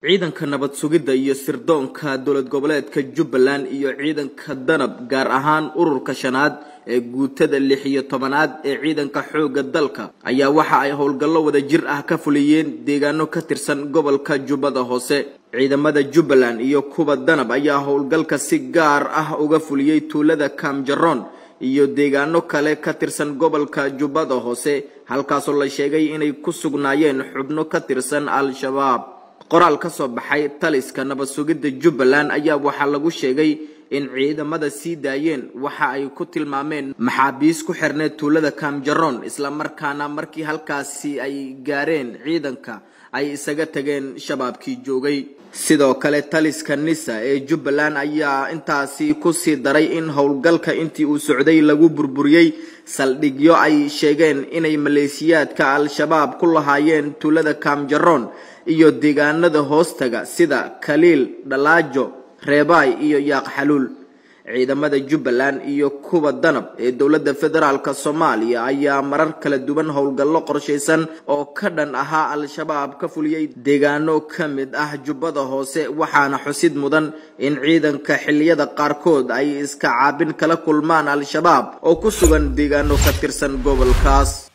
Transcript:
ciidanka nabad sugidda iyo sirdoonka dowlad goboleedka jubbaland iyo ciidanka danab gaar ahaan ururka shanaad ee guutada lix iyo tobanaad ee ciidanka xoogga dalka ayaa waxa ay howlgallo wada jir ah ka fuliyeen deegaano ka tirsan gobolka jubbada hoose ciidamada jubbaland iyo kuwa danab ayaa howlgalka si gaar ah uga fuliyey tuulada kaamjaroon iyo deegaano kale ka tirsan gobolka jubbada hoose halkaasoo la sheegay inay ku sugnaayeen xubno ka tirsan al-shabaab qoraal ka soo baxay taliska nabad sugidda jubbaland ayaa waxaa lagu sheegay in ciidamada sii daayeen waxa ay ku tilmaameen maxaabiis ku xirneed tuulada kaamjaroon islamarkaana markii halkaasi ay gaareen ciidanka ay isaga tageen shabaabkii joogay sidoo kale taliska nisa ee jubbaland ayaa intaasi kusii daray in howlgalka intii uu socday lagu burburiyey saldhigyo ay sheegeen inay maleesiyaadka al-shabaab ku lahaayeen tuulada kaamjaroon iyo deegaanada hoostaga sida kaliil dhalaajo reebaay iyo yaaq xaluul ciidamada jubbaland iyo kuwa danab ee dowladda federaalk soomaaliya ayaa marar kala duwan howlgallo qorshaysan oo ka dhan ahaa al-shabaab ka fuliyey deegaano ka mid ah jubbada hoose waxaana xusid mudan in ciidanka xilliyada qaarkood ay iska caabin kala kulmaan al-shabaab oo ku sugan deegaano ka tirsan gobolkaas